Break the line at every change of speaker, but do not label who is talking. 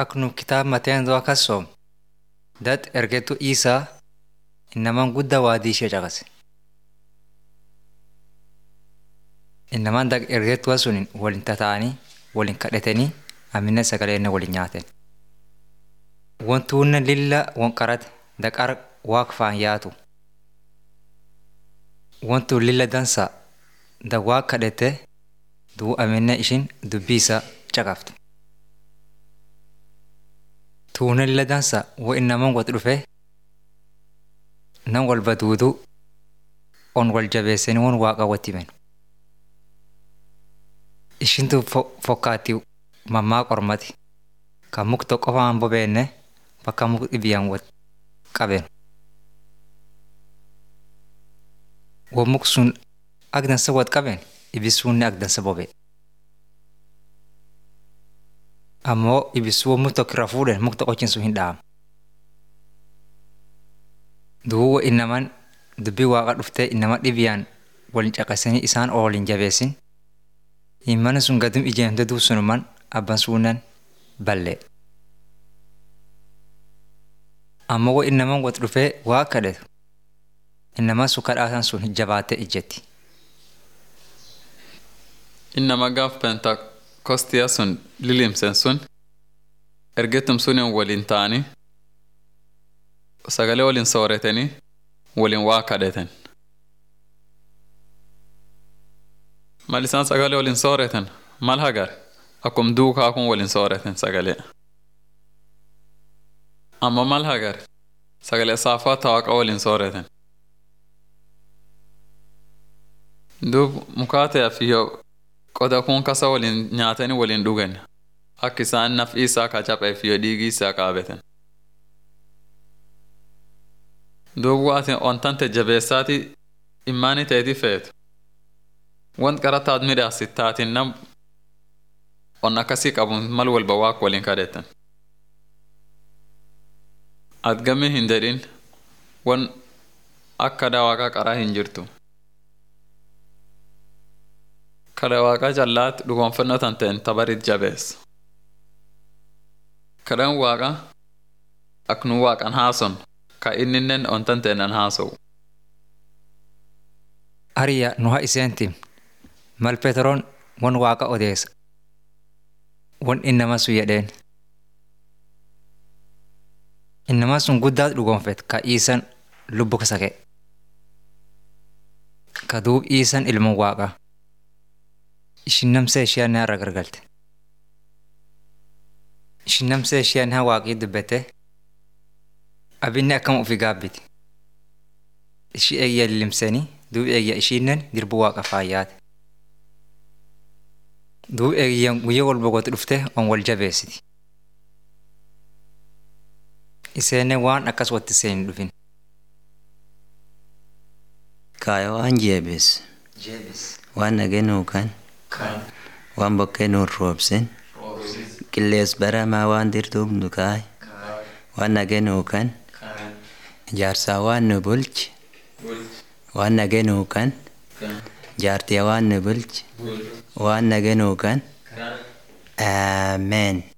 ak nu kitaaba Mateenoo akkas soom dat ergettu Iisaa innamaan guddaa waadii ishee caqase. Innamaan dag ergettuwa sun waliin tataa'anii waliin kadhatanii amina sagalee waliin nyaatan. Wantuunne lilla wanqarate daqar waaq faan yaatu. Wantu lilla dansa da waaq kadhate duu amina ishin dubbii isaa caqaftu. Tuunne lilla dansa wo innamaan wati dhufe nan walba duudu on wal jabeessanii won waaqa watti himan. Ishintu fokkaatti mammaa qormati kan mukti qofaan bobeenne bakka mukti dhibiyyaan wal qaben. Won muk sun ak dansa wal qaben ibisuunni ak dansa bobe. Ammoo ibisuu won mukti tokko irra fuudhan mukti qochin sun hin dhaamu. Duuba innamaan dubbii waaqa dhuftee innama dhibiyyaan waliin caqasanii isaan ooliin jabeessin. Himmanni sun gadum ijeemte duub sunumaan abban suunan ballee. Amma wo innamaan wati dhufee waa kadhatu. Innamaan sun kadhaasan sun jabaattee ijjetti.
Innama gaaf pentakoostiyaa sun lilimsen sun ergettum sunin waliin ta'anii sagalee waliin sooratanii waliin waa kadhatan. Mal isaan sagalee waliin sooratan mal hagar akkum duukaa kun waliin sooratan sagalee. Amma mal hagar sagalee saafaa taawaqa waliin sooratan. Duub mukaataa fi yoo qoda kun kasa waliin nyaatanii waliin dhugan akka isaan naf'i isaa ka caphee fi yoo dhiigii isaa qaabatan. Duub waatiin ontante jabeessaati immaanii ta'eeti feetu. Want qarataat midhaasi taatiin nam on akkasii qabuun mal walba waaq waliin kadhetan. At gamii hin jedhin wan akka daawaqaa qaraa hin jirtu. Kada waaqaa callaatti dhugoonfannoo tan ta'en tabarit jabeessa. Kadhan waaqa ak nu waaqan haason ka inninnen on tan ta'en an haasowu.
Ariya nu haa iseentim mal Peteroon won waaqa odeessa. Won innama sun jedheen. Innamaa sun guddaa dhugoonfet ka iisan lubbu sake. Ka duub iisan ilma waaqaa. Ishin namsa ishee ni har'a gargalte. Ishin namsa ishee ni waaqii dubbate. Abinni akkama ofii gaabbiti. Ishii eegya lilimsanii duub eegya ishiinnen dirbu waaqa faayyaate. Duub eegyan guyyaa walba gooti dhufte on wal jabeessiti. Iseenne waan akkas watti seen dhufin.
Kaaya waan jeebis. Waan nageenuu kan. Waan bokkee nuun roobsin. Qillees baramaa waan dirtuuf nu kaay. Waan nageenuu kan. Jaarsaa waan nu bulchi. Waan nageenuu kan. Jaartiyaa waan nu bulchi. Waan nageenuu kan. Ameen.